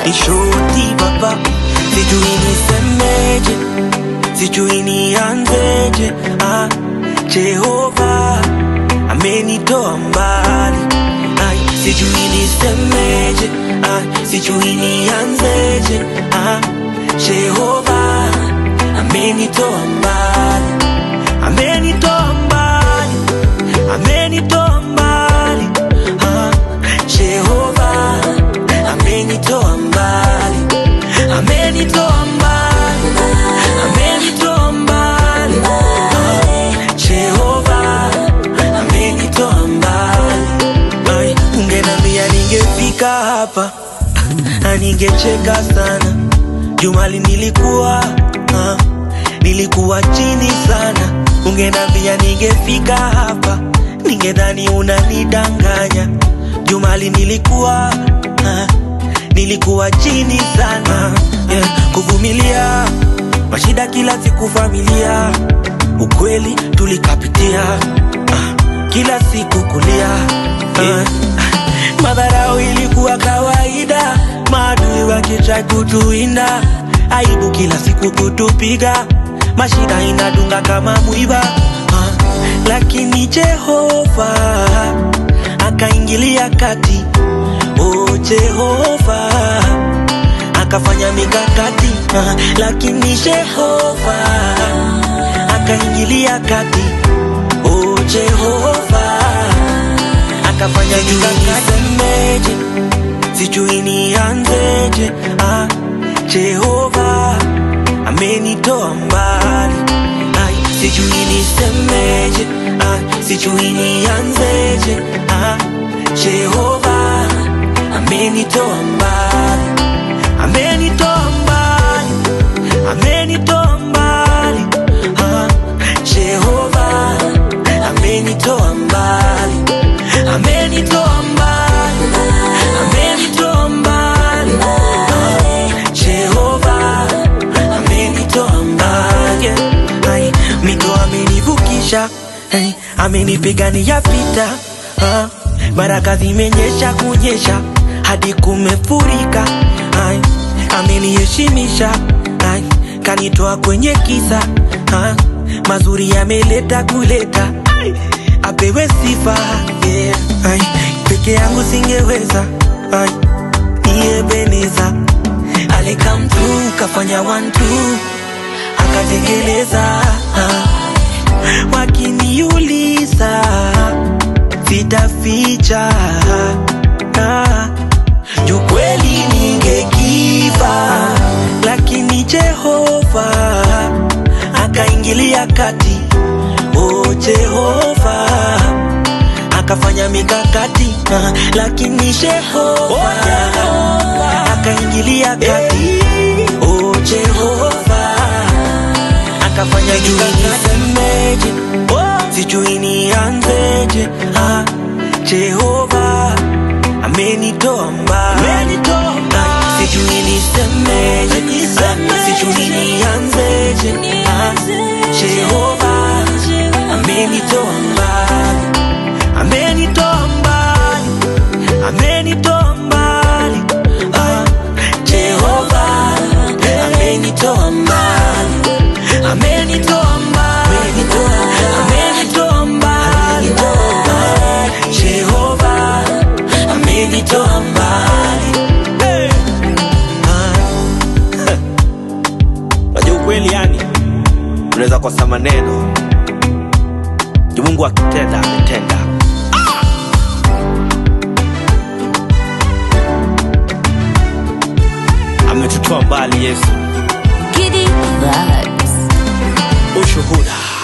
ishoti baba, sijui nisemeje, sijui nianzeje. Ah, Jehova amenitoa mbali, Ai, sijui nisemeje, ah, sijui nianzeje. Ah, Jehova amenitoa mbali, amenitoa mbali, amenitoa mbali. Ah, Jehova amenitoa mbali, amenitoa mbali, amenitoa mbali. Ah, Jehova amenitoa mbali. Ai, ungenambia ningefika hapa na ningecheka sana. Jumali nilikuwa ah, nilikuwa chini sana. Ungenambia ningefika hapa, ningedhani unanidanganya. Jumali nilikuwa ah, nilikuwa chini sana yeah, kuvumilia mashida kila siku familia, ukweli tulikapitia ah, kila siku kulia ah, madharau ilikuwa kawaida, maadui wakitrai kutuinda, aibu kila siku kutupiga, mashida inadunga kama mwiba ah, lakini Jehova akaingilia kati, oh Jehova akafanya mikakati ah, lakini Jehova akaingilia kati, oh Jehova akafanya mikakati. Nisemeje, sijui nianzeje. Ah, Jehova amenitoa mbali, Ai, sijui nisemeje. Ah, sijui nianzeje. Ah, Jehova amenitoa mbali, amenitoa mbali, amenitoa mbali. Ah, Jehova amenitoa mbali, amenitoa mbali, amenitoa mbali. Ah, Jehova amenitoa mbali. Ai, mito amenivukisha, Ai, amenipigania vita. Ah, baraka zimenyesha kunyesha hadi kumefurika. Ai, ameniheshimisha, Ai, kanitoa kwenye kisa. Ah, mazuri yameleta kuleta. Ai, apewe sifa yeah. Ai, peke yangu singeweza Ai, ni Ebeneza alikam tu kafanya one two akatekeleza ah. Wakiniuliza sitaficha ah. Juu kweli ningekiva, lakini Jehova akaingilia kati. Oh Jehova akafanya mikakati ah, lakini Jehova akaingilia kati. Oh Jehova akafanya mikakati. Nisemeje, sijui nianzeje. Ah, Jehova amenitoa mbali, Ah, sijui nisemeje, Ah, sijui nianzeje. Ah, Jehova amenitoa mbali, amenitoa mbali, amenitoa mbali. Ah, Jehova amenitoa mbali, amenitoa mbali, amenitoa mbali. Ah, Jehova amenitoa mbali. Hey. Ah. Unajua ukweli yani, unaweza kosa maneno juu Mungu akitenda ametenda. Ametutoa mbali Yesu, Giddy vibes. ushuhuda